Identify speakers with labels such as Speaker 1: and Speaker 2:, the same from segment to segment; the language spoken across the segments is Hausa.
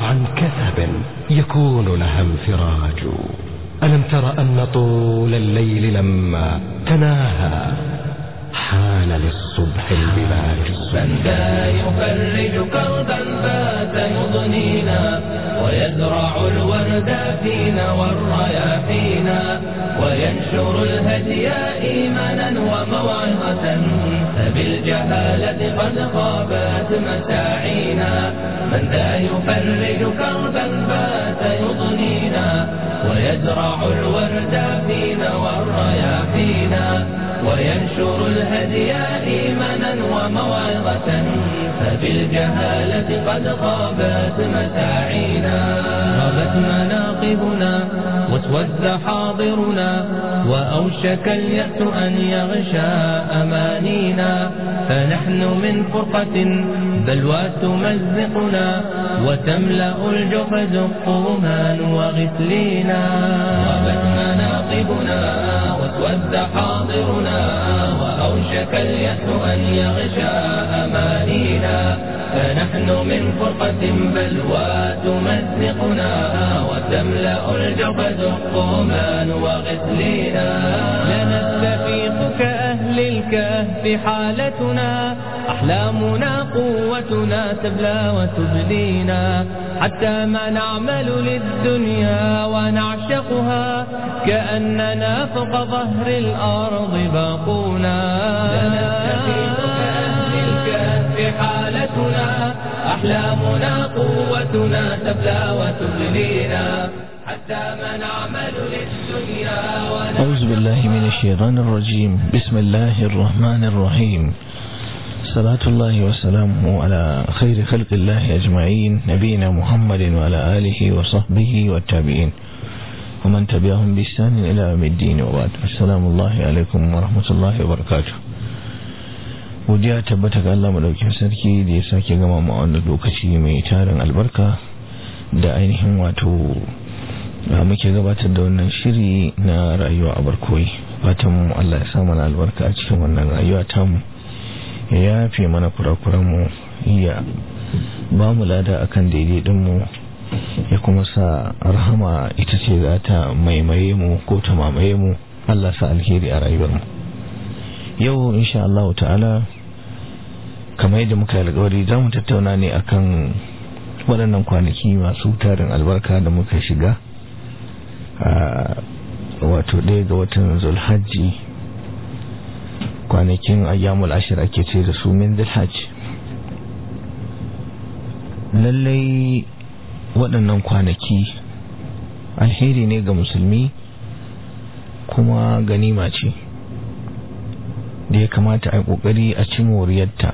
Speaker 1: عن كثب يكون لها انفراج ألم تر أن طول الليل لما تناهى حان للصبح البلاج
Speaker 2: من ذا يفرج كربا فات يضنينا ويزرع الورد فينا والرياحينا وينشر الهدي إيمانا وموعظة فبالجهالة قد خابت مساعينا من ذا يفرج كربا فات يضنينا ويزرع الورد فينا والرياحينا وينشر الهدي إيمانا وموعظة فبالجهالة قد خابت مساعينا غابت مناقبنا واسود حاضرنا وأوشك اليأس أن يغشى أمانينا فنحن من فرقة بلوى تمزقنا وتملأ الجحد الطومان وغسلينا غابت مناقبنا واسود حاضرنا وأوشك اليأس أن يغشى أمانينا فنحن من فرقة بلوى تمزقنا وتملأ الجبد الطومان وغسلينا لنستفيق كأهل الكهف حالتنا أحلامنا قوتنا تبلى وتبلينا حتى ما نعمل للدنيا ونعشقها كأننا فوق ظهر الأرض باقونا لنستفيق كأهل الكهف حالتنا أحلامنا قوتنا تبلى وتبلينا حتى ما نعمل للدنيا
Speaker 3: أعوذ بالله من الشيطان الرجيم بسم الله الرحمن الرحيم صلاة الله وسلامه على خير خلق الله أجمعين نبينا محمد وعلى آله وصحبه والتابعين ومن تبعهم بإحسان إلى يوم الدين وبعد السلام الله عليكم ورحمة الله وبركاته godiya tabbata ga Allah madaukakin sarki da ya sake gama mu a wannan lokaci mai tarin albarka da ainihin wato muke gabatar da wannan shiri na rayuwa a barkoyi fatan mu Allah ya sa mana albarka a cikin wannan rayuwa tamu ya yafe mana kurakuran mu ya ba mu lada akan daidai din mu ya kuma sa rahama ita ce za ta maimaye mu ko ta mamaye mu Allah sa alheri a rayuwar mu yau insha Allah ta'ala kamar yadda muka yi alkawari za mu tattauna ne akan waɗannan kwanaki masu tarin albarka da muka shiga a wato ɗaya ga watan zulhajji kwanakin ayyamul ashir ake ce da su min zulhajj lallai waɗannan kwanaki alheri ne ga musulmi kuma ganima ce da ya kamata a yi ƙoƙari a ci moriyarta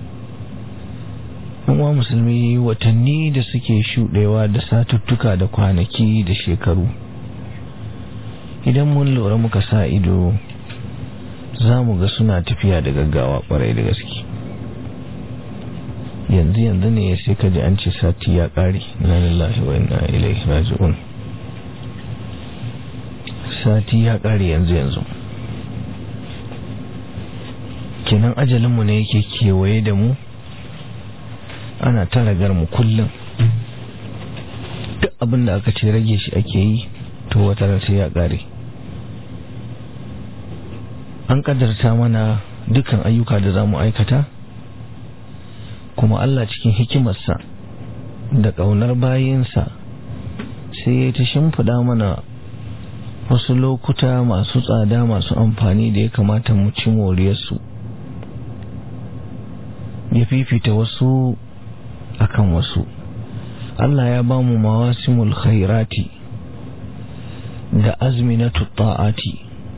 Speaker 3: uwa musulmi watanni da suke shuɗewa da satuttuka da kwanaki da shekaru idan mun lura muka sa ido za mu ga suna tafiya da gaggawa kwarai da gaske yanzu yanzu ne sai ka ji an ce sati ya ƙare na lillahi wa inna ilaihi raji'un sati ya ƙare yanzu yanzu kenan ajalinmu ne yake kewaye da mu ana ta ragar mu kullum duk abin da aka ce rage shi ake yi to wata sai ya ƙare an ƙadarta mana dukkan ayyuka da za mu aikata kuma Allah cikin hikimarsa da ƙaunar bayinsa sai ya ta shimfiɗa mana wasu lokuta masu tsada masu amfani da ya kamata mu ci moriyarsu ya fifita wasu akan wasu Allah ya ba mu mawasimul khairati da azminatu ta'ati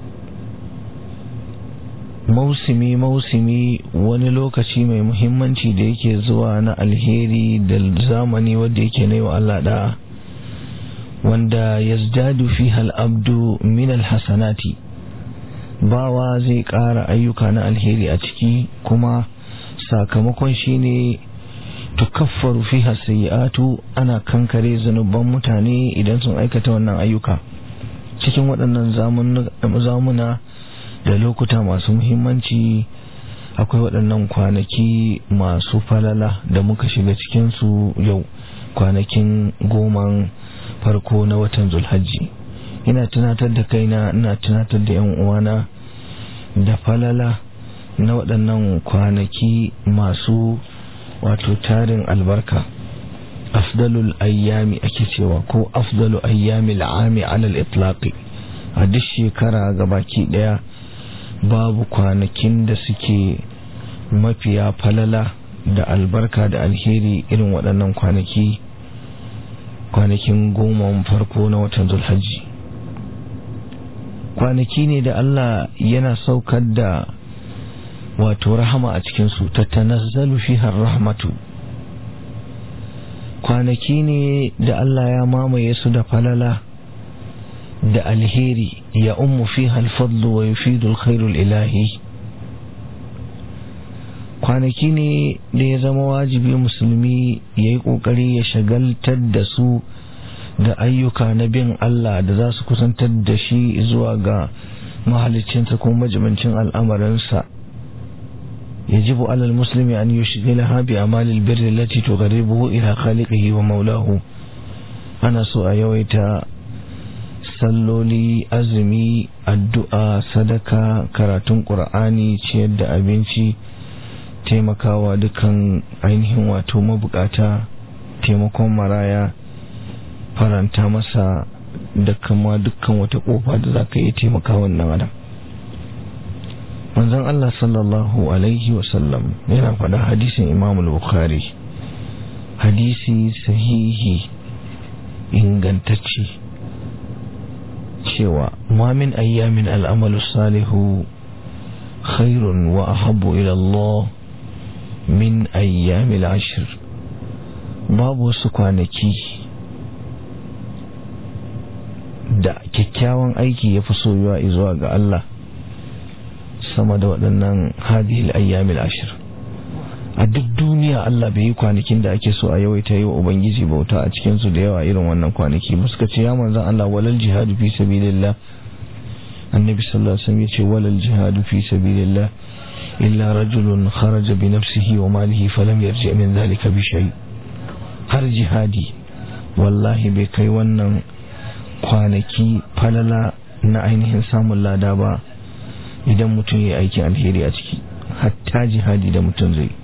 Speaker 3: mausimi mausimi wani lokaci mai muhimmanci da yake zuwa na alheri da zamani wanda yake na wa Allah da wanda yazdadu fiha al-abdu min al-hasanati bawa zai ƙara ayyuka na alheri a ciki kuma sakamakon shine tukaffaru fiha sayyi'atu ana kankare zanuban mutane idan sun aikata wannan ayyuka cikin waɗannan zamuna da lokuta masu muhimmanci akwai waɗannan kwanaki masu falala da muka shiga cikinsu yau kwanakin goman farko na watan zulhajji ina tunatar da kaina ina tunatar da yan uwana da falala na waɗannan kwanaki masu wato tarin albarka afdalul ayyami ake cewa ko afdalu ayyami al'ami alal itlaqi a duk shekara gabaki daya babu kwanakin da suke mafiya falala da albarka da alheri irin waɗannan kwanaki kwanakin goma farko na watan zulhajji kwanaki ne da Allah yana saukar da wato rahama a cikinsu ta tanazzalu fiha rahmatu kwanaki ne da Allah ya mamaye su da falala da alheri ya ummu fiha alfadlu wa yufidu alkhairul ilahi kwanaki ne da ya zama wajibi musulmi ya yi ƙoƙari ya shagaltar da su da ayyuka na bin Allah da za su kusantar da shi zuwa ga mahalicinsa ko majimancin al'amarinsa يجب على المسلم أن يشغلها بأعمال البر التي تقربه إلى خالقه ومولاه أنا سوء يويتا salloli azumi addu'a sadaka karatun ƙur'ani ciyar da abinci taimakawa dukan ainihin wato mabukata taimakon maraya faranta masa da kama dukkan wata ƙofa da za ka yi taimaka wannan adam manzon Allah sallallahu alaihi wasallam yana faɗa hadisin Imam Bukhari hadisi sahihi ingantacce cewa ma min ayyamin al'amalu salihu khairun wa ahabbu ila Allah min ayyamil ashir babu wasu kwanaki da kyakkyawan aiki ya fi soyuwa zuwa ga Allah sama da waɗannan hadihil ayyamil ashir a duk duniya Allah bai yi kwanakin da ake so a yawaita yi wa ubangiji bauta a cikin su da yawa irin wannan kwanaki ba suka ce ya manzan Allah walal jihadu fi sabilillah annabi sallallahu alaihi wasallam ya ce walal jihadu fi sabilillah illa rajulun kharaja bi nafsihi wa malihi falam yarji min dhalika bi shay har jihadi wallahi bai kai wannan kwanaki falala na ainihin samun lada ba idan mutum ya aiki alheri a ciki hatta jihadi da mutum zai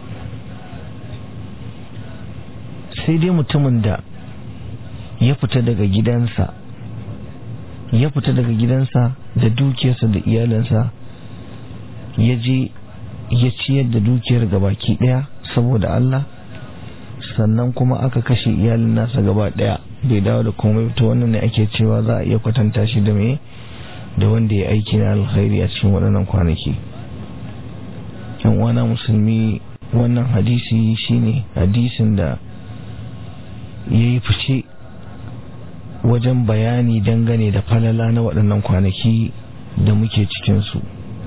Speaker 3: sai dai mutumin da ya fita daga gidansa ya fita daga gidansa da dukiyarsa da iyalinsa ya je ya ciyar da dukiyar gabaki daya saboda Allah sannan kuma aka kashe iyalin nasa gaba daya bai dawo da komai ta wannan ne ake cewa za a iya kwatanta shi da mai da wanda ya aiki na alkhairi a cikin waɗannan kwanaki yan wana musulmi wannan hadisi shine hadisin da ya yi fice wajen bayani dangane da falala na waɗannan kwanaki da muke cikinsu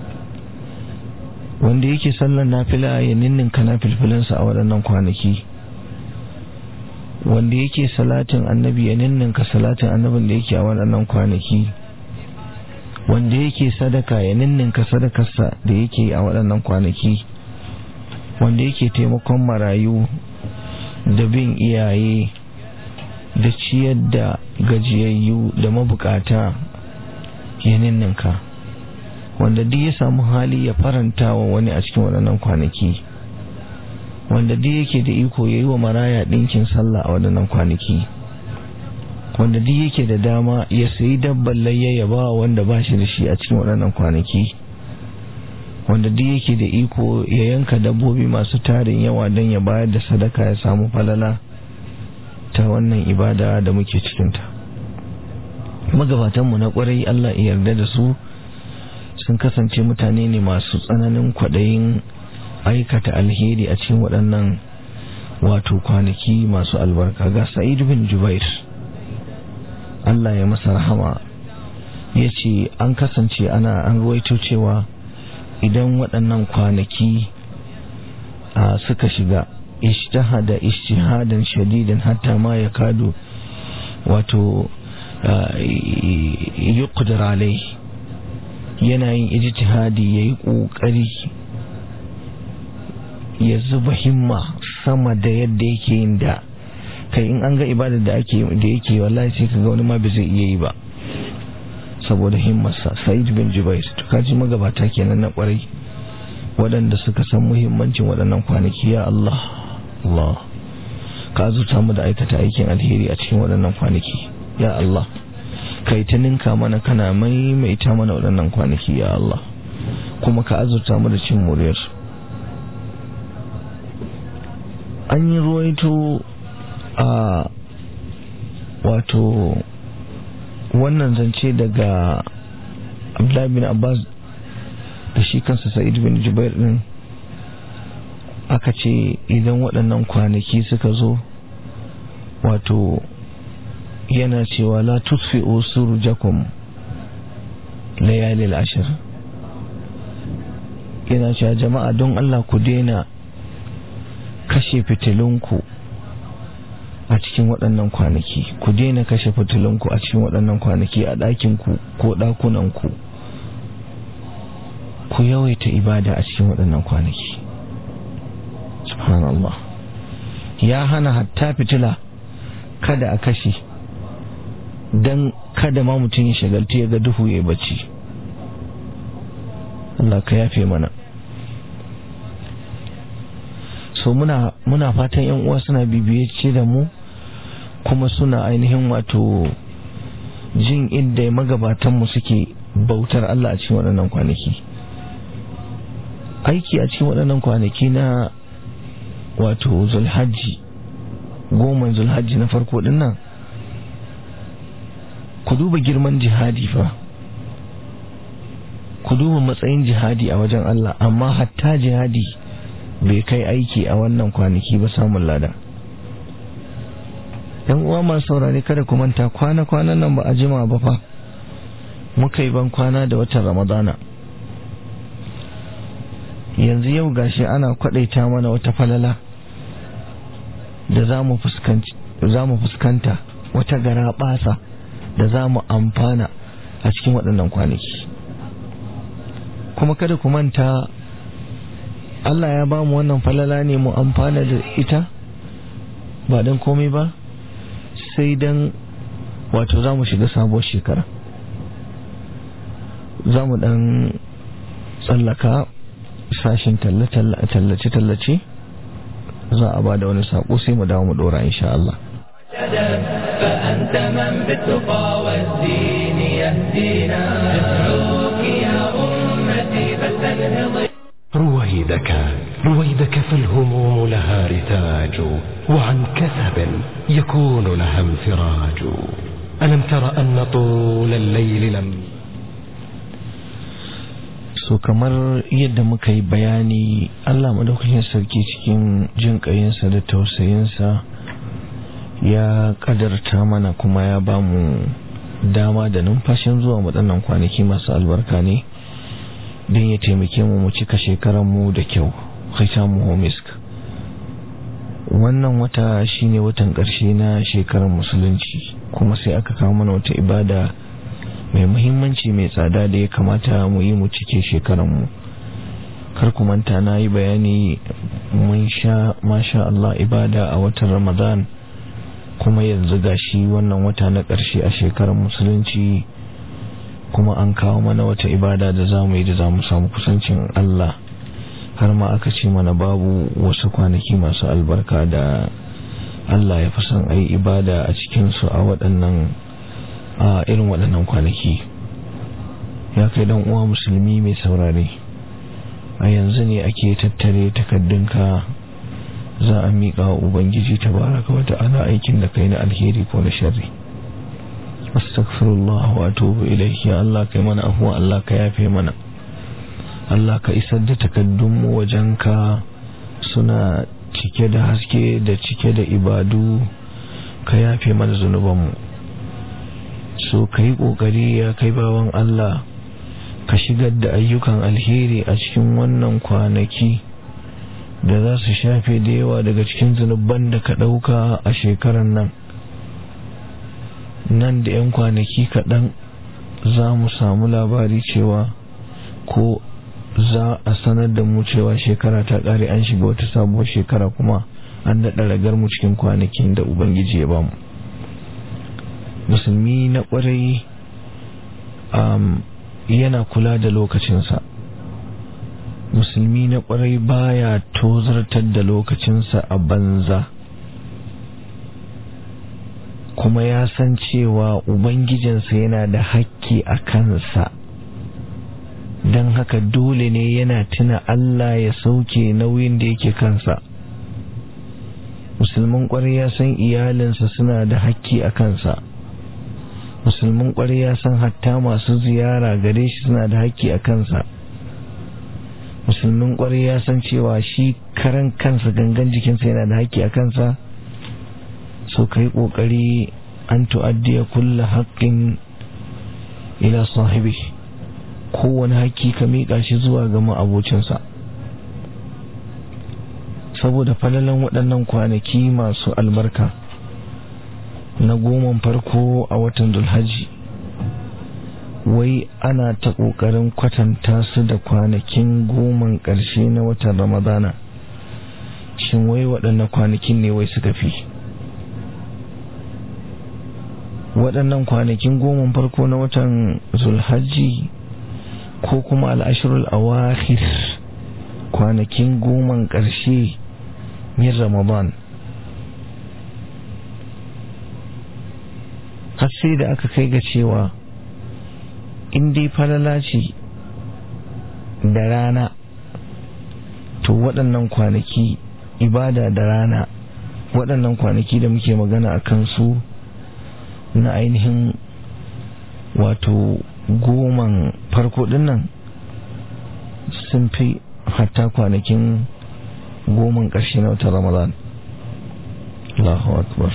Speaker 3: wanda yake sallar nafila ya ninninka na filfilinsa a waɗannan kwanaki wanda yake salatin annabi ya ninninka salatin annabin da yake a waɗannan kwanaki wanda yake sadaka ya ninninka sadakarsa da yake a waɗannan kwanaki wanda yake taimakon marayu da bin iyaye da ciyar da gajiyayyu da mabukata ya ninninka wanda duk ya samu hali ya faranta wa wani a cikin waɗannan kwanaki wanda duk yake da iko ya yi wa maraya ɗinkin sallah a waɗannan kwanaki wanda duk yake da dama ya sayi dabban layya ya ba wanda ba shi da shi a cikin waɗannan kwanaki wanda duk yake da iko ya yanka dabbobi masu tarin yawa don ya bayar da sadaka ya samu falala ta wannan ibada da muke cikinta magabatanmu na kwarai Allah ya yarda da su sun kasance mutane ne masu tsananin kwaɗayin aikata alheri a cikin waɗannan wato kwanaki masu albarka ga sa'id bin jubair Allah ya masa rahama ya ce an kasance ana an ruwaito cewa idan waɗannan kwanaki suka shiga ishtahada ishtihadan shadidan hatta ma ya kado wato yuqdar alai yana yin ijtihadi yayi kokari ya zuba himma sama da yadda yake yin da kai in an ga ibadar da ake da yake wallahi sai kaga wani ma bai zai iya yi ba saboda himmarsa sa'id bin jubair to kaji magabata kenan na kwarai waɗanda suka san muhimmancin waɗannan kwanaki ya Allah Allah ka azurta mu da aikata aikin alheri a cikin waɗannan kwanaki ya Allah kai ta ninka mana kana maimaita mana waɗannan kwanaki ya Allah kuma ka azurta mu da cin muryar an yi ruwaito a wato wannan zance daga abdullahi bin abbas da shi kansa sa'id bin jubair din aka ce idan waɗannan kwanaki suka zo wato yana cewa la tusfi'u surjakum layalil ashir yana cewa jama'a don Allah ku daina kashe fitilunku a cikin waɗannan kwanaki ku daina kashe fitilunku a cikin waɗannan kwanaki a ɗakinku ko ɗakunanku ku yawaita ibada a cikin waɗannan kwanaki subhanallah ya hana hatta fitila kada a kashe don kada ma mutum ya shagaltu ya ga duhu ya bacci Allah ka yafe mana so muna muna fatan yan uwa suna bibiye ce da mu kuma suna ainihin wato jin inda magabatan mu suke bautar Allah a cikin waɗannan kwanaki aiki a cikin waɗannan kwanaki na wato zulhajji goma zulhajji na farko din nan ku duba girman jihadi fa ku duba matsayin jihadi a wajen Allah amma hatta jihadi bai kai aiki a wannan kwanaki ba samun lada yan uwa masu saurare kada ku manta kwana-kwanan nan ba a jima ba fa muka yi ban kwana da watan ramadana yanzu yau gashi ana kwadaita mana wata falala da za mu fuskanta wata gara basa da za mu amfana a cikin waɗannan kwanaki kuma kada ku manta Allah ya ba mu wannan falala ne mu amfana da ita ba don komai ba sai don wato za mu shiga sabuwar shekara za mu dan tsallaka sashin tallace-tallace za a ba da wani saƙo sai mu dawo mu ɗora insha Allah
Speaker 2: فأنت من بالتقى والدين يهدينا ندعوك يا أمتي فاستنهضي
Speaker 1: رويدك رويدك فالهموم لها رتاج وعن كثب يكون لها انفراج ألم تر أن طول الليل لم
Speaker 3: so kamar yadda muka yi bayani Allah madaukakin sarki cikin jin ƙayinsa da tausayinsa ya kadarta mana kuma ya ba mu dama da numfashin zuwa waɗannan kwanaki masu albarka ne don ya taimake mu mu cika mu da kyau mu homisk wannan wata shine watan ƙarshe na shekarar musulunci kuma sai aka kawo mana wata ibada mai muhimmanci mai tsada da ya kamata mu yi mu cike shekaranmu kar ku manta na yi bayani mun sha masha Allah ibada a watan ramadan kuma yanzu gashi wannan wata na ƙarshe a shekarar musulunci kuma an kawo mana wata ibada da za mu yi da za mu samu kusancin Allah har ma aka ce mana babu wasu kwanaki masu albarka da Allah ya fi son a yi ibada a cikinsu a waɗannan a irin waɗannan kwanaki ya kai dan uwa musulmi mai saurare a yanzu ne ake tattare takaddunka za a miƙa wa ubangiji tabaraka wata ana aikin da kai na alheri ko na sharri astaghfirullah wa atubu ilayhi ya Allah kai mana afuwa Allah ka yafe mana Allah ka isar da takaddunmu wajenka suna cike da haske da cike da ibadu ka yafe mana zunubanmu so ka yi ƙoƙari ya kai bawan Allah ka shigar da ayyukan alheri a cikin wannan kwanaki da za su shafe da yawa daga cikin zunuban da ka ɗauka a shekarar nan nan da 'yan kwanaki kaɗan za mu samu labari cewa ko za a sanar da mu cewa shekara ta ƙare an shiga wata sabuwar shekara kuma an daɗa ragar mu cikin kwanakin da ubangiji ya bamu musulmi na ƙwarai yana kula da lokacinsa musulmi na ƙwarai baya tozartar da lokacinsa a banza kuma ya san cewa ubangijinsa yana da hakki a kansa don haka dole ne yana tuna Allah ya sauke nauyin da yake kansa musulmin ƙwarai ya san iyalinsa suna da hakki a kansa musulmin ƙwarai ya san hatta masu ziyara gare shi suna da hakki a kansa musulmin ƙwarai ya san cewa shi karan kansa gangan jikinsa yana da hakki a kansa so ka yi ƙoƙari an tu'addiya kulla haƙƙin ila sahibi kowane haƙƙi ka miƙa shi zuwa ga ma'abocinsa saboda falalan waɗannan kwanaki masu albarka na goman farko a watan dulhaji wai ana ta ƙoƙarin kwatanta su da kwanakin goman ƙarshe na watan ramadana shin wai waɗannan kwanakin ne wai suka fi waɗannan kwanakin goma farko na watan zulhajji ko kuma al'ashirul awakhir kwanakin goman ƙarshe min ramadan har sai da aka kai ga cewa in dai falala ce da rana to waɗannan kwanaki ibada da rana waɗannan kwanaki da muke magana a kansu na ainihin wato goman farko dinnan sun fi hatta kwanakin goman ƙarshe na wata ramadan Allahu akbar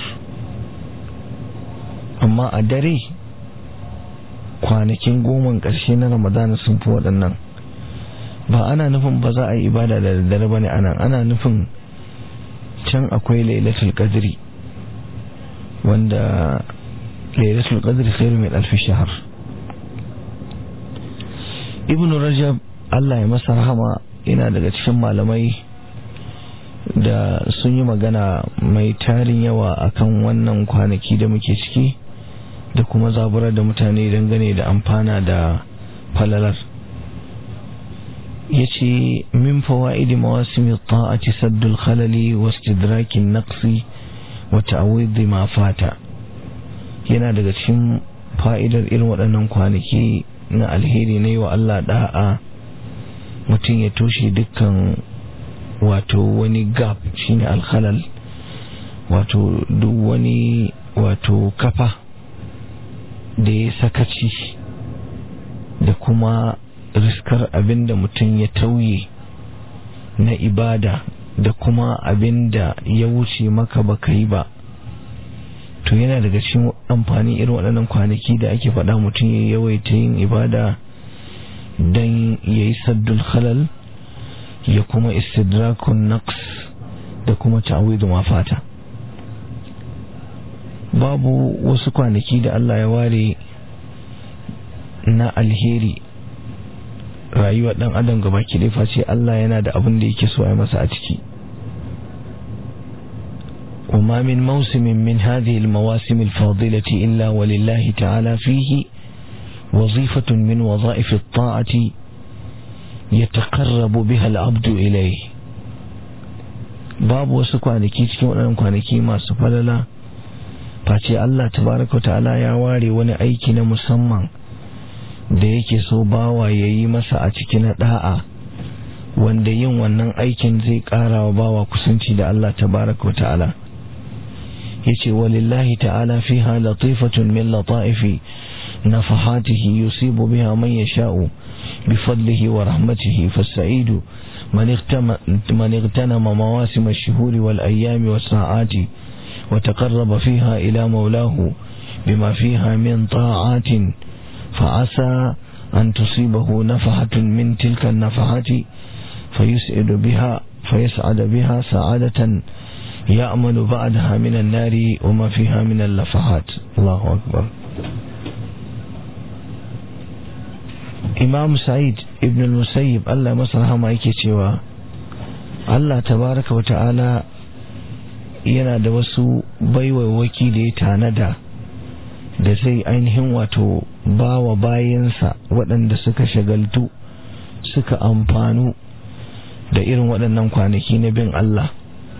Speaker 3: amma a dare kwanakin goman ƙarshe na ramadan sun fi waɗannan ba ana nufin ba za a yi ibada da daddare ba ne ana ana nufin can akwai lailatul qadri wanda lailatul qadri khairu min alf shahr ibnu rajab Allah ya masa rahama yana daga cikin malamai da sun yi magana mai tarin yawa akan wannan kwanaki da muke ciki da kuma zaburar da mutane dangane da amfana da falalar ya ce min fawa'idi mawasimi ta'ati saddul khalali wa istidrakin naqsi wa ta'awidhi ma fata yana daga cikin fa'idar irin waɗannan kwanaki na alheri na yi wa Allah da'a mutum ya toshe dukkan wato wani gap shine alkhalal wato duk wani wato kafa da ya sakaci da kuma riskar abin da mutum ya tauye na ibada da kuma abin da ya wuce maka baka yi ba to yana daga cikin amfani irin waɗannan kwanaki da ake faɗa mutum ya yawaita yin ibada don ya yi saddul khalal ya kuma istidrakun naqs da kuma ta'awidu mafata babu wasu kwanaki da Allah ya ware na alheri rayuwar dan adam gaba ki face Allah yana da abin da yake so a masa a ciki وما من موسم من هذه المواسم الفاضلة إلا ولله تعالى فيه وظيفة من وظائف الطاعة يتقرب بها العبد إليه باب وسكوانكي cikin waɗannan kwanaki masu falala face Allah tabaraka wa ta'ala ya ware wani aiki na musamman da yake so bawa ya yi masa a cikin da'a wanda yin wannan aikin zai ƙara wa bawa kusanci da Allah tabaraka wa ta'ala yace walillahi ta'ala fiha latifatun min lataifi nafahatihi yusibu biha man yasha'u bifadlihi wa rahmatihi fasaidu man man igtanama mawasim ash-shuhur wal ayyam was sa'ati wa taqarraba fiha ila mawlahu bima fiha min ta'atin fa'asa an tusibahu nafahatun min tilka an-nafahati fayus'idu biha fayas'ada biha sa'adatan يأمل بعدها من النار وما فيها من اللفحات الله أكبر إمام سعيد ابن المسيب الله مسرها ما يكي cewa Allah tabaraka wa ta'ala yana da wasu baiwaiwaki da ya tanada da zai ainihin wato ba wa bayansa waɗanda suka shagaltu suka amfanu da irin waɗannan kwanaki na bin Allah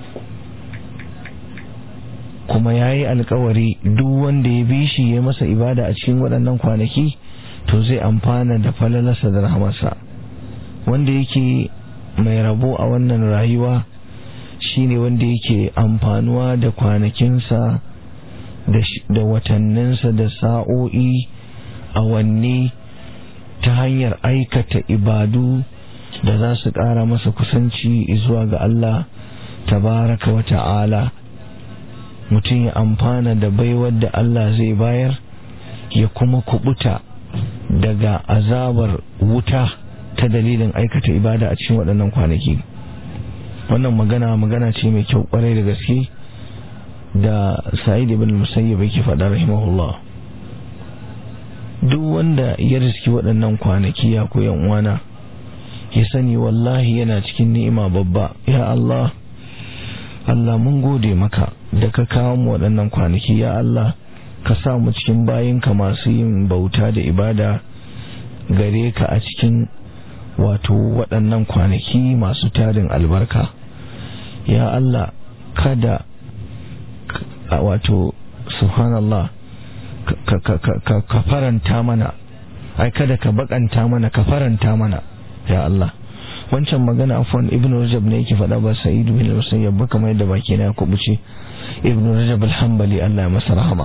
Speaker 3: kuma ya yi alkawari duk wanda ya bi shi ya masa ibada a cikin waɗannan kwanaki to zai amfana da falalarsa da rahamarsa wanda yake mai rabo a wannan rayuwa shine wanda yake amfanuwa da kwanakinsa da watanninsa da sa'o'i awanni ta hanyar aikata ibadu da za su ƙara masa kusanci zuwa ga Allah tabaraka wa ta'ala mutum ya amfana da baiwar da Allah zai bayar ya kuma kubuta daga azabar wuta ta dalilin aikata ibada a cikin waɗannan kwanaki wannan magana magana ce mai kyau kwarai da gaske da sa'id ibn musayyib yake faɗa rahimahullah duk wanda ya riski waɗannan kwanaki ya koyan uwana ya sani wallahi yana cikin ni'ima babba ya Allah Allah mun gode maka da ka kawo mu waɗannan kwanaki ya Allah ka sa mu cikin bayinka masu yin bauta da ibada gare ka a cikin wato waɗannan kwanaki masu tarin albarka ya Allah kada wato subhanallah ka faranta mana ai kada ka bakanta mana ka faranta mana ya Allah wancan magana afwan ibn rajab ne yake faɗa ba sa'id bin musayyab ba kamar yadda baki na kubuce ibn rajab al-hanbali Allah ya masa rahama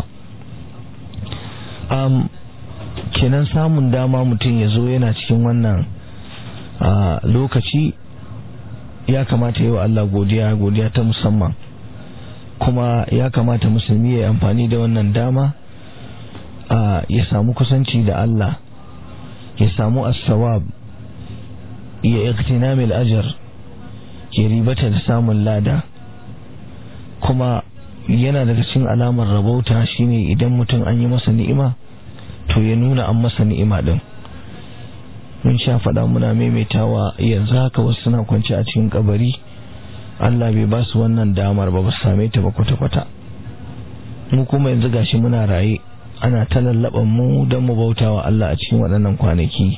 Speaker 3: um kenan samun dama mutum ya zo yana cikin wannan lokaci ya kamata yi wa Allah godiya godiya ta musamman kuma ya kamata musulmi ya amfani da wannan dama ya samu kusanci da Allah ya samu as-sawab ya iktinamil ajar ya ribata da samun lada kuma yana daga cikin alamar rabauta shine idan mutum an yi masa ni'ima to ya nuna an masa ni'ima din mun sha faɗa muna maimaitawa yanzu haka wasu suna kwance a cikin kabari Allah bai ba su wannan damar ba ba su same ta ba kwata-kwata mu kuma yanzu gashi muna raye ana ta lallaban mu don mu bauta wa Allah a cikin waɗannan kwanaki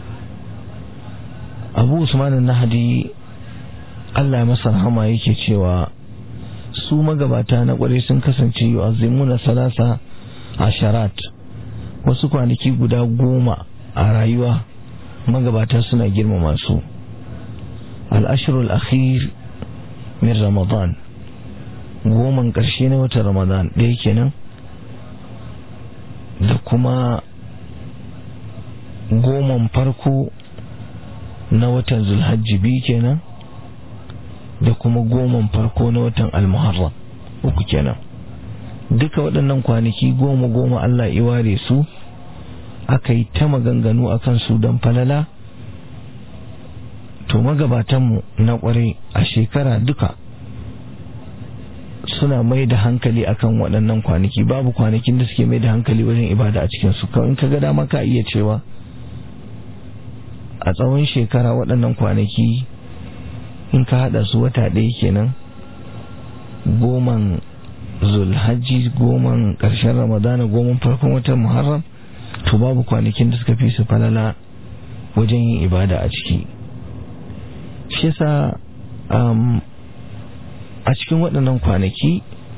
Speaker 3: abu usman nahadi Allah ya masa rahama yake cewa su magabata na ƙwarai sun kasance yu'azzimuna salasa asharat wasu kwanaki guda goma a rayuwa magabata suna girmama su al-ashrul akhir min ramadan goman ƙarshe na watan ramadan ɗaya kenan da kuma goman farko na watan zulhajji biyu kenan da kuma goman farko na watan almuharram uku kenan duka waɗannan kwanaki goma goma Allah iware su aka yi ta maganganu a kansu don falala to magabatanmu na ƙwarai a shekara duka suna mai da hankali akan waɗannan kwanaki babu kwanakin da suke mai da hankali wajen ibada a cikinsu in ka ga dama ka iya cewa a tsawon shekara waɗannan kwanaki in ka haɗa su wata ɗaya kenan goman zulhajji goman ƙarshen ramadana goman farkon watan muharram to babu kwanakin da suka fi su falala wajen yin ibada a ciki shi yasa a cikin waɗannan kwanaki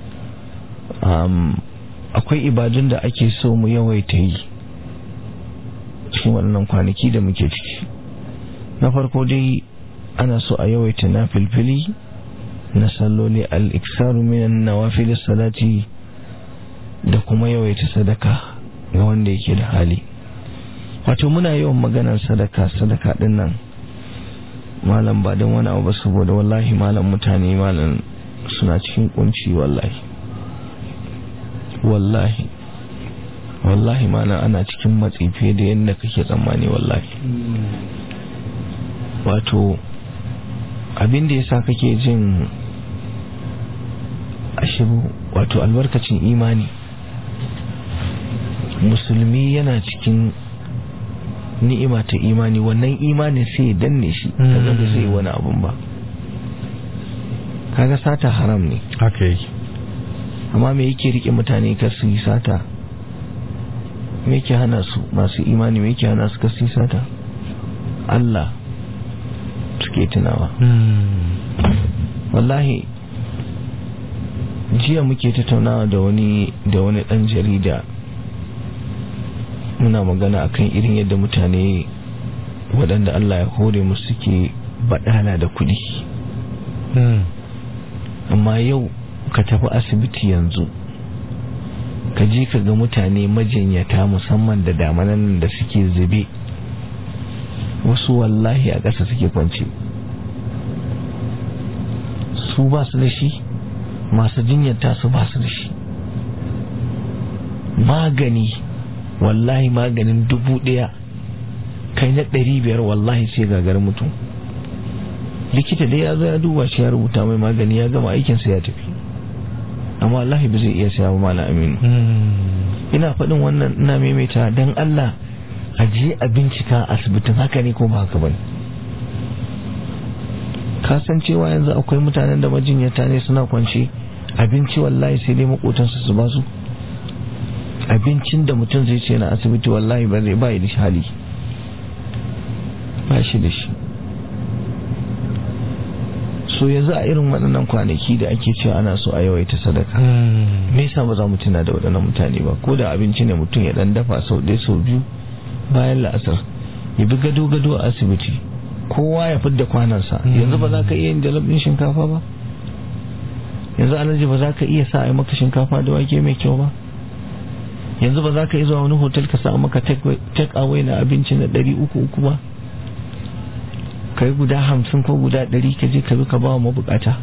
Speaker 3: akwai ibadun da ake so mu yawaita yi cikin waɗannan kwanaki da muke ciki na farko dai ana so a yawaita na filfili na salloli al-iksaru minan nawafil salati da kuma yawaita sadaka ga wanda yake da hali wato muna yawan maganar sadaka sadaka din nan malam ba don wani abu ba saboda wallahi malam mutane malam suna cikin kunci wallahi wallahi wallahi malam ana cikin matsi fiye da yadda kake tsammani wallahi wato abin da yasa kake jin ashiru wato albarkacin imani musulmi yana cikin ni'ima ta imani wannan imani sai ya danne shi kaga ba zai wani abun ba kaga sata haram ne
Speaker 4: haka yake
Speaker 3: amma me yake rike mutane kar su yi sata me yake hana su masu imani me yake hana su kar su yi sata Allah suke tunawa wallahi jiya muke tattaunawa da wani da wani dan jarida muna magana akan irin yadda mutane waɗanda Allah ya hore musu suke baɗala da kuɗi amma yau ka tafi asibiti yanzu ka je ka ga mutane majinyata musamman da damanan da suke zube wasu wallahi a ƙasa suke kwanci su ba su da shi masu jinyata su ba su da shi magani wallahi maganin dubu ɗaya kai na ɗari biyar wallahi sai gagar mutum likita dai ya zo ya duba shi ya rubuta mai magani ya gama aikinsa ya tafi amma wallahi ba zai iya saya ba mala aminu ina faɗin wannan ina maimaita don Allah a je a bincika asibitin haka ne ko ba haka bane ka san cewa yanzu akwai mutanen da majinyata ne suna kwance abinci wallahi sai dai makotansu su ba su abincin da mutum zai ce na asibiti wallahi ba zai ba da shi hali ba shi da shi so yanzu a irin waɗannan kwanaki da ake cewa ana so a yawaita sadaka me yasa ba za mu tuna da waɗannan mutane ba ko da abinci ne mutum ya dan dafa sau ɗaya sau biyu bayan la'asar ya bi gado gado a asibiti kowa ya fidda kwanansa yanzu ba za ka iya yin jalab ɗin shinkafa ba yanzu alhaji ba za ka iya sa a maka shinkafa da wake mai kyau ba yanzu ba za ka iya zuwa wani hotel ka sa maka take away na abinci na ɗari uku uku ba kai guda hamsin ko guda ɗari ka je ka bi ka ba wa mabukata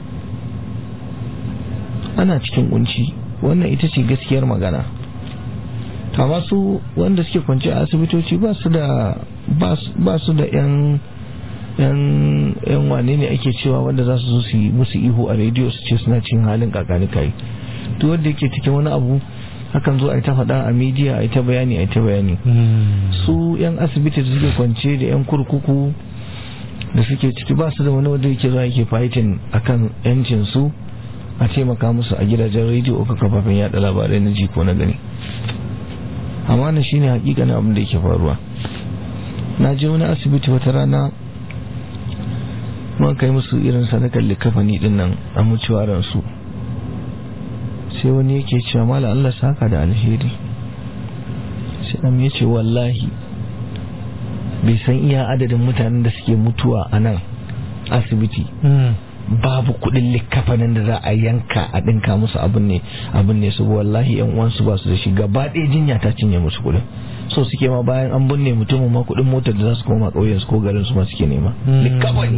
Speaker 3: ana cikin kunci wannan ita ce gaskiyar magana amma su wanda suke kwanci a asibitoci ba su da ba su da yan yan yan wane ne ake cewa wanda za su zo su yi musu ihu a rediyo su ce suna cin halin kakani kai duk wanda yake cikin wani abu hakan zo a ta faɗa a midiya a ta bayani a ta bayani su yan asibiti da suke kwance da yan kurkuku da suke ciki ba su da wani wanda yake zuwa yake fighting akan yancin su a taimaka musu a gidajen rediyo ko kafafen yada labarai na ji ko na gani amma na shine hakikanin abin da yake faruwa na je wani asibiti wata rana man kai musu irin sadakar likafani din nan a mutuwaran su sai wani yake cewa mala Allah saka da alheri sai dan ya ce wallahi bai san iya adadin mutanen da suke mutuwa a nan asibiti babu kudin likafanin da za a yanka a dinka musu abin ne abin ne su wallahi yan uwansu ba su da shi gaba ɗaya jinya ta cinye musu kudin so suke ma bayan an binne mutumin ma kudin motar da za su koma ƙauyen su ko garin su ma suke nema likafani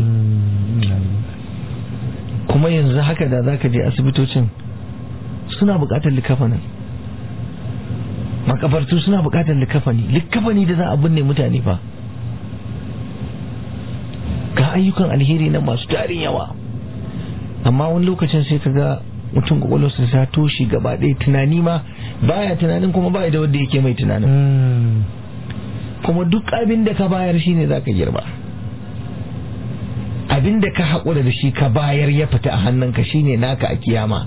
Speaker 3: kuma yanzu haka da zaka je asibitocin suna buƙatar likafanin makabartu suna buƙatar likafani likafani da za a binne mutane fa ga ayyukan alheri na masu tarin yawa amma wani lokacin sai ka ga mutum kwakwalwarsa ta toshe gaba ɗaya tunani ma baya tunanin kuma baya da wanda yake mai tunanin kuma duk abin da ka bayar shine za ka girba abin da ka haƙura da shi ka bayar ya fita a hannunka shine naka a kiyama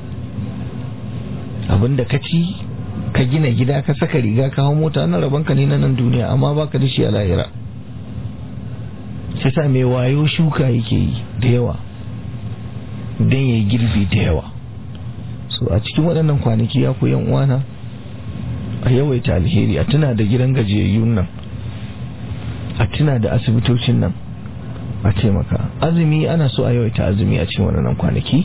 Speaker 3: abin da ka ci ka gina gida ka saka riga ka hau mota na rabanka ne na nan duniya amma baka da shi a lahira sai sa mai wayo shuka yake yi da yawa don ya yi girbi da yawa so a cikin waɗannan kwanaki ya ku yan uwana a yawaita alheri a tuna da gidan gajiyayyun nan a tuna da asibitocin nan a taimaka azumi ana so a yawaita azumi a cikin waɗannan kwanaki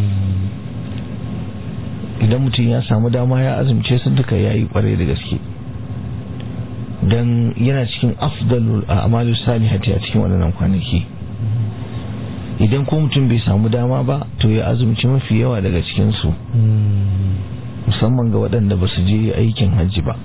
Speaker 3: idan mutum ya samu dama ya azumce su duka ya yi kwarai da gaske don yana cikin afdalul a'malu salihati a cikin waɗannan kwanaki idan ko mutum bai samu dama ba to ya azumci mafi yawa daga cikinsu musamman ga waɗanda ba su je aikin hajji ba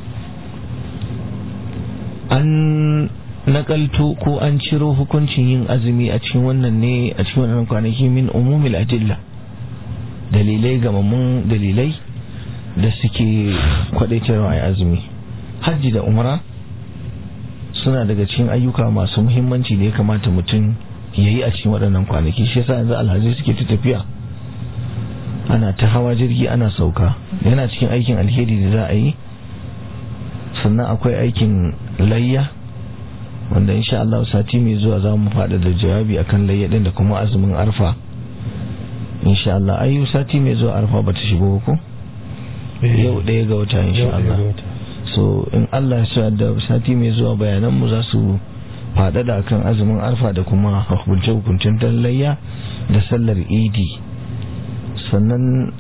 Speaker 3: an nakalto ko an ciro hukuncin yin azumi a cikin wannan ne a cikin wannan kwanaki min umumil adilla dalilai gamammun dalilai da suke kwadaitarwa a azumi hajji da umra suna daga cikin ayyuka masu muhimmanci da ya kamata mutum ya yi a cikin waɗannan kwanaki shi yasa yanzu alhaji suke ta tafiya ana ta hawa jirgi ana sauka yana cikin aikin alheri da za a yi sannan akwai aikin layya wanda insha Allah sati mai zuwa za mu faɗa da jawabi akan layya ɗin da kuma azumin arfa insha Allah ayu sati mai zuwa arfa ba ta shigo ko yau ɗaya ga wata insha Allah so in Allah ya da sati mai zuwa bayanan mu za su faɗaɗa kan azumin arfa da kuma hukunce-hukuncen layya da sallar idi sannan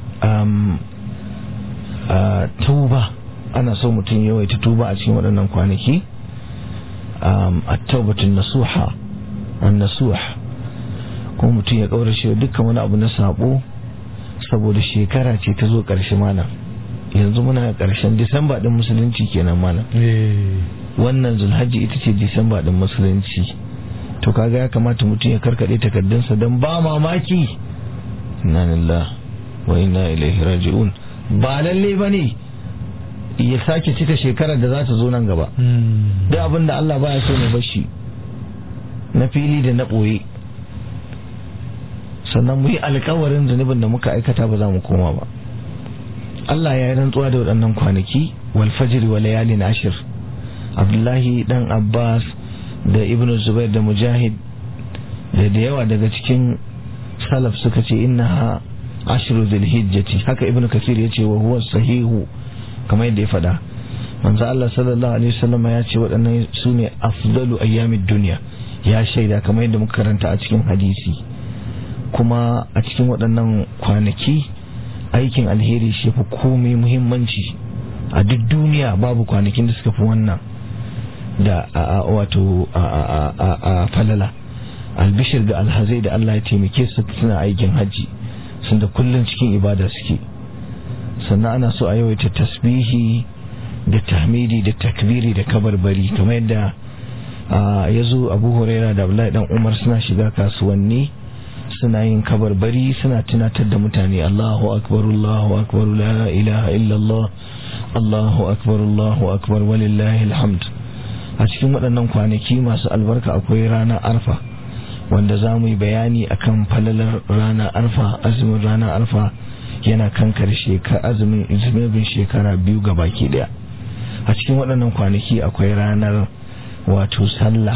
Speaker 3: a tauba ana so mutum yawaita tuba a cikin waɗannan kwanaki a taubatun nasuha an nasuha kuma mutum ya ƙaurace dukkan wani abu na sabo saboda shekara ce ta zo ƙarshe mana yanzu muna ƙarshen disamba ɗin musulunci kenan mana wannan zulhajji ita ce disamba ɗin musulunci to kaga ya kamata mutum ya karkaɗe takardunsa don ba mamaki inna lillah wa inna ilaihi raji'un ba lalle bane ya sake cika shekarar da za ta zo nan gaba duk abin da Allah baya so mu bashi na fili da na ɓoye sannan mu yi alkawarin zunubin da muka aikata ba za mu koma ba Allah ya yi rantsuwa da waɗannan kwanaki wal fajr wa layalin ashir Abdullahi dan Abbas da Ibn Zubair da Mujahid da da yawa daga cikin salaf suka ce innaha ashru dhulhijjati haka Ibn Kathir ya ce wa huwa sahihu kamar yadda ya faɗa manzo Allah sallallahu alaihi wasallam ya ce waɗannan su ne afdalu ayyamid dunya ya shaida kamar yadda muka karanta a cikin hadisi kuma a cikin waɗannan kwanaki aikin alheri shi fi komai muhimmanci a duk duniya babu kwanakin da suka fi wannan da wato a falala albishir ga alhazai da Allah ya taimake su suna aikin hajji sun da kullum cikin ibada suke sannan ana so a yawaita tasbihi da tahmidi da takbiri da kabarbari kamar yadda ya zo abu huraira da abdullahi dan umar suna shiga kasuwanni suna yin kabarbari suna tunatar da mutane Allahu akbar Allahu akbar la ilaha illallah Allahu akbar Allahu akbar walillahi alhamd a cikin waɗannan kwanaki masu albarka akwai ranar arfa wanda za mu yi bayani akan falalar ranar arfa azumin ranar arfa yana kankar azumin zunubin shekara biyu ga baki daya a cikin waɗannan kwanaki akwai ranar wato sallah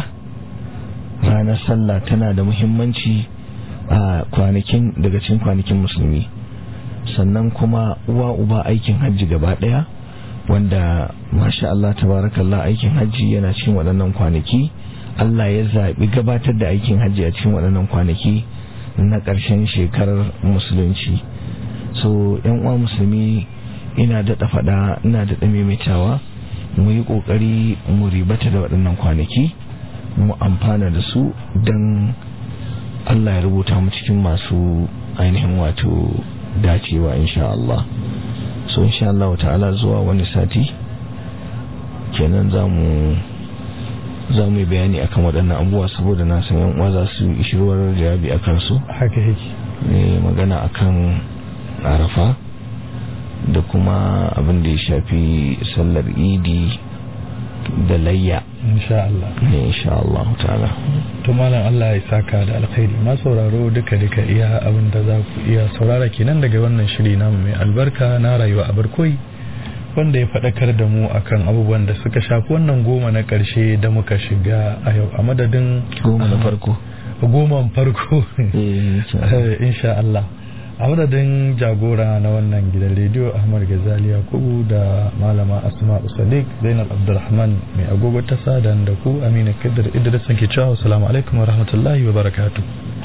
Speaker 3: ranar sallah tana da muhimmanci a kwanakin daga cikin kwanakin musulmi sannan kuma uwa uba aikin hajji gaba daya wanda masha Allah tabarakallah aikin hajji yana cikin waɗannan kwanaki Allah ya zaɓi gabatar da aikin hajji a cikin waɗannan kwanaki na ƙarshen shekarar musulunci so yan uwa musulmi ina daɗa faɗa ina daɗa maimaitawa mu yi ƙoƙari mu ribata da waɗannan kwanaki mu amfana da su don Allah ya rubuta mu cikin masu ainihin wato dacewa insha Allah so insha Allah ta'ala zuwa wani sati kenan za mu za mu yi bayani akan waɗannan abubuwa saboda na san yan uwa za su ishirwar jawabi akan su
Speaker 4: haka yake
Speaker 3: ne magana akan arafa da kuma abin da ya shafi sallar idi da layya
Speaker 4: insha Allah
Speaker 3: ne insha Allah ta'ala
Speaker 4: to malam Allah ya saka da alkhairi ma sauraro duka duka iya abin da za ku iya saurara kenan daga wannan shiri namu mai albarka na rayuwa a barkoi wanda ya faɗakar da mu akan abubuwan da suka shafi wannan goma na ƙarshe da muka shiga a yau a madadin
Speaker 3: goma na farko
Speaker 4: goman farko insha Allah a madadin jagora na wannan gidan rediyo ahmad gazali yakubu da malama asma sadiq zainab abdulrahman mai agogo ta sadan da ku amina kadir idris ke cewa assalamu alaikum wa rahmatullahi wa barakatuh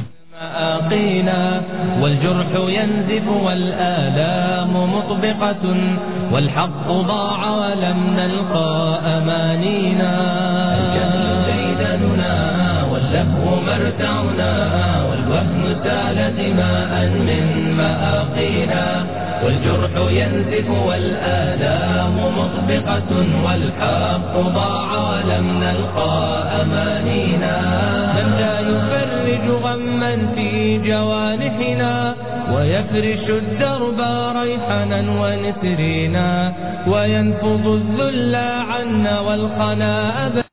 Speaker 2: مآقينا والجرح ينزف والآلام مطبقة والحق ضاع ولم نلقى أمانينا الجهل ديدننا واللهو مرتعنا والوهن سال دماء من مآقينا والجرح ينزف والآلام مطبقة والحق ضاع ولم نلقى أمانينا من لا يفرج غما في جوانحنا ويفرش الدرب ريحنا ونسرينا وينفض الذل عنا والخنا أبدا